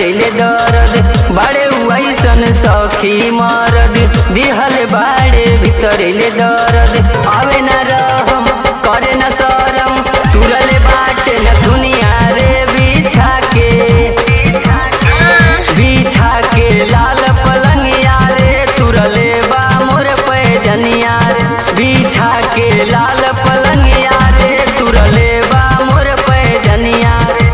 भीतरेले दर्द बाड़े ऐसन सखी मरद दिहल बाड़े भीतरेले दर्द आवे न रहम करे न शरम तुरले बाटे न दुनिया रे बिछा के बिछा के लाल पलंगिया रे तुरले बा मोर पैजनिया रे बिछा के लाल पलंगिया रे तुरले बा मोर पैजनिया रे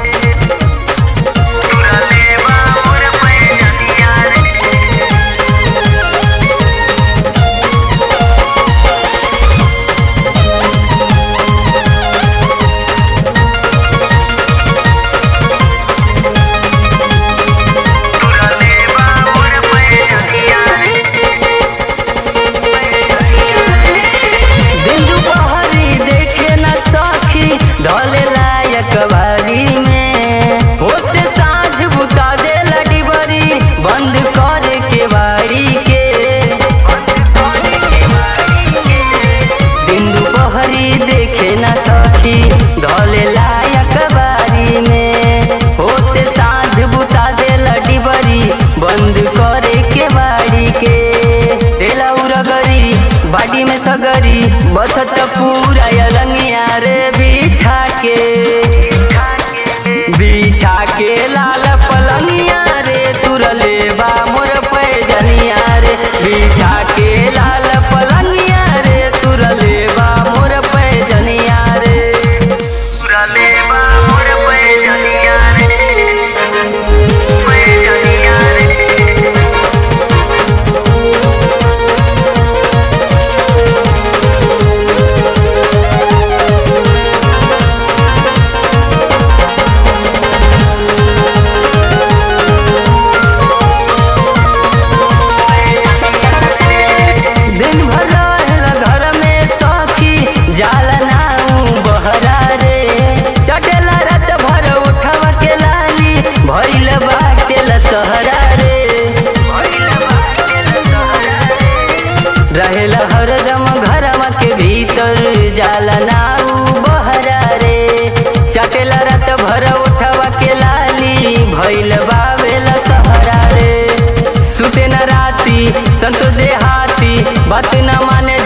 तुरले बा मोर पैजनिया रे तुरले बा मोर पैजनिया रे दिन दुपहरी देखे न सखी ढले लायक बारी में होते साँझ बुता दे डिबरी बंद कर के बारी के दिन दुपहरी देखे न सखी ढले लायक बारी में होते साँझ बुता दे डिबरी बंद करे के बारी के तेला उरगरी बाडी में सगरी बथत पूरा यलंगिया रे बिछा के बिछा के लाल पलंगिया रे तुरले बा मोर पैजनिया रे बिछा के लाल पलंगिया रे तुरले बा मोर पैजनिया रे तुरले बा मोर पैजनिया रे पैजनिया रे दिन भर रहेला घर में सखी जाला नाऊ बहरा रे चटेला रात भर उठवा के लाली भइल बाटे सहरा रे रहेला हरदम घरवा के भीतर जाला नाऊ बहरा रे चटेला रात भर उठवा के लाली भइल बावेला सहरा रे सुते न राती संतो देहाती बात न माने